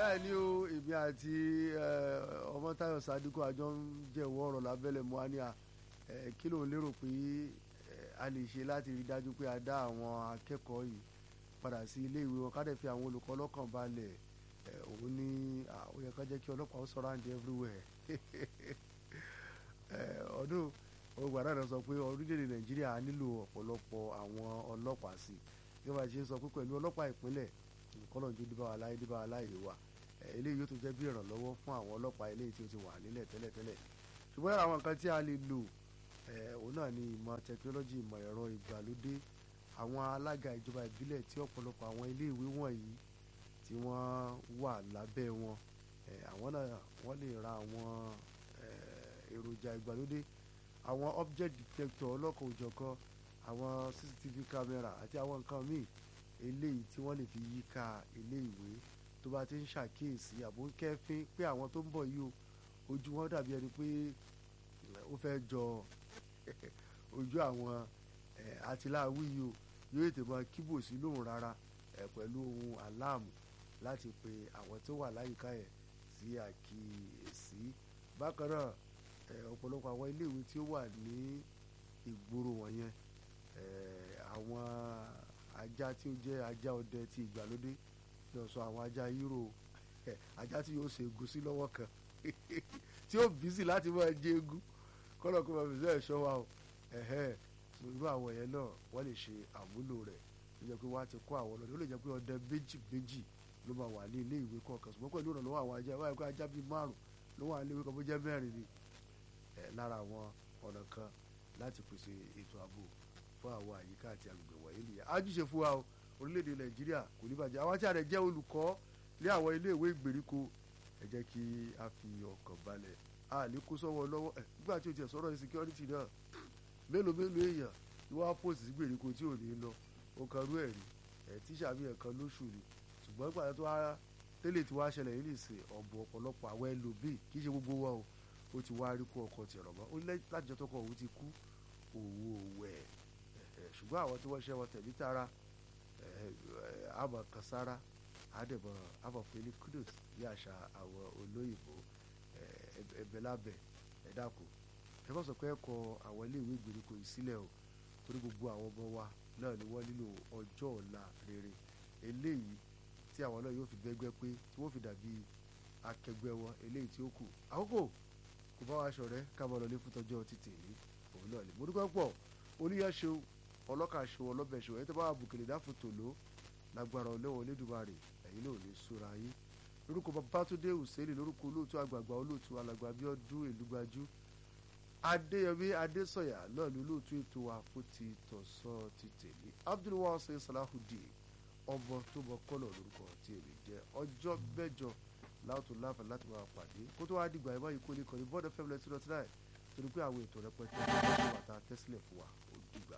bẹ́ẹ̀ ni o èmi àti ọmọtáyọ̀ sadiku àjọ ń jẹ̀wọ́ ọ̀rọ̀ lábẹ́lẹ̀ mọ́ àní à kí ló ń lérò pé a lè ṣe láti rí dájú pé a dá àwọn akẹ́kọ̀ọ́ yìí padà sí ilé ìwé wọn ká dẹ̀ fi àwọn olùkọ́ lọ́kàn balẹ̀ òun ní ó yẹ ká jẹ́ kí ọlọ́pàá ó surround everywhere ọdún ògbà náà sọ pé orílẹ̀-èdè nàìjíríà nílò ọ̀pọ̀lọpọ̀ àwọn ọlọ́pàá sí bí wọ́n ṣe ń sọ pé pẹ̀lú ọlọ́pàá ìpínlẹ̀ kọ́lọ́njú dìbà aláì dìbà aláì wà eléyìí yóò tún jẹ́ bí ìrànlọ́wọ́ fún àwọn ọlọ́pàá eléyìí tí ó ti wà nílẹ̀ tẹ́lẹ̀tẹ́lẹ̀ ṣùgbọ́n àwọn nǹkan tí a lè lò òun náà ni ìmọ̀ tẹkinọ́lọ́jì ìmọ̀ ẹ̀rọ ìgbàlódé àwọn alága ìjọba ìbílẹ̀ tí ọ̀pọ̀lọpọ̀ àwọn iléèwé wọ̀nyí tí wọ́n wà lábẹ́ wọn àwọn náà wọ́n lè ra àwọn èròjà ìgbàlódé àwọn object detector ọlọ́kan òjọ̀kan àwọn cctv camera àti àwọn nǹkan míì eléyìí tí wọ́n lè fi yíká iléèwé tó bá ti ń ṣàkíyèsí àbò ń kẹ́fín pé àwọn tó ń bọ̀ yìí o ojú wọn dàbí ẹni pé ó fẹ́ jọ ojú àwọn àtìláàwí yìí o yóò ètè máa kíbò sí lóhùn rárá pẹ̀lú ohun aláàmù láti pe àwọn tó wà láyìíká ẹ̀ sí àkíyèsí bákan náà ọ̀pọ̀lọpọ̀ àwọn iléèwé tí ó wà ní ìgboro wọ̀nyẹn àwọn ajá tí ó jẹ́ ajá ọdẹ ti ìgbàlódé yóò sọ àwọn ajá hírò ajá tí yóò ṣe egun sí lọ́wọ́ kan tí ó bísí láti máa jẹ egun kọ́nà kó máa fi sẹ́ẹ̀ ṣọ́ wa o irú àwọn yẹn náà wọ́n lè ṣe àmúlò rẹ̀ ó jẹ́ pé wọ́n á ti kó àwọn ọlọ́dẹ ó lè jẹ́ pé ọdẹ méjì méjì ló máa wà ní ilé ìwé kọ̀ọ̀kan ṣùgbọ́n pẹ̀lú ìrànlọ́wọ́ àwọn ajá wáyé pé ajá bíi márùn ló wà ní ilé ìwé kan bó jẹ́ mẹ́rin ni lára àwọn ọ̀nà kan láti pèsè ètò ààbò fún àwọn àyíká àti agbègbè wọ̀nyí nìyẹn ájúṣe fún wa o orílẹ̀-èdè nàìjíríà kò ní bàjẹ́ àwọn tí a rẹ̀ jẹ́ olùkọ́ ní àwọn iléèwé ìgbèríko ẹ jẹ́ kí a fi ọkàn balẹ̀ a lè kó sọ́wọ́ lọ́wọ́ ẹ̀ nígbà tí o tiẹ̀ sọ̀rọ̀ insecurity náà mélòó mélòó èèyàn ni wọ́n á pòsì sí gbèríko tí ò ní lọ o kan rú ẹ̀ rí ẹ̀ tíṣà mi ẹ̀kan lóṣù ni ṣùgbọ́n ìpàdé tó wá tẹ́lẹ̀ tí wàá ṣẹlẹ̀ yìí nìsín ọ̀bọ̀ ọ̀pọ̀lọpọ̀ àwọn ẹlòmíì kì í ṣe gbogbo wa o ó ti wá rí kó ọkọ̀ tìrọ̀ mọ́ ó láti jọ tọkọ òun ti kú òwò wẹ̀ ṣùgbọ́n àwọn tí wọ́n ṣe wọn tẹ̀lé tara àmọ̀ kan sára àdèmọ̀ àmọ̀ fún ilé kudos bí àṣà àwọn olóyìnbó ẹ̀bẹ̀ lábẹ̀ ẹ dákun ẹ bá sọ pé ẹ kọ àwọn iléèwé ìgbèríko yìí sílẹ̀ o torí gbogbo àwọn ọmọ wa náà ni wọ́n nílò ọjọ́ ọ̀la rere eléyìí tí àwọn náà yóò fi bẹ́gbẹ́ pé tí wọ́n fi dàbí akẹgbẹ́ wọn eléyìí tí ó kù àkókò kò bá wa ṣọ̀rẹ́ ká máa lọ lé fún tọjọ́ títì yìí òun náà ni mo dúpẹ́ pọ̀ oníyàṣe ọlọ́kà ṣe ọlọ́bẹ̀ ṣe ẹni tó bá wà bùkìlì dáfò tòló lágbára ọlẹ́wọ̀n Olódùmarè ẹ̀yin náà ò ní súra yín lórúkọ Babátúndé Hùsẹ́ẹ̀lì lórúkọ olóòtú àgbààgbà olóòtú alàgbà Abíọ́dún Èlúgbájú Adéyẹmí Adésọ̀yà náà ní olóòtú ètò àfótì tọ̀sán ti tèmi Abdulwasi Salahudeen ọmọ tó mọ kọ́lọ̀ lórúkọ tí èmi jẹ́ ọjọ́ mẹ́jọ láwùjọ láǹfààní láti máa pàdé kó tó wá dìgbà ẹ̀ báyìí kó lè kọ́ ní bọ́ọ̀dù fẹ́mi lẹ́sìn lọ́tí náà torí pé àwọn ètò rẹpẹtẹ ló wà tá a tẹ́sílẹ̀ fún wa ó dìgbà.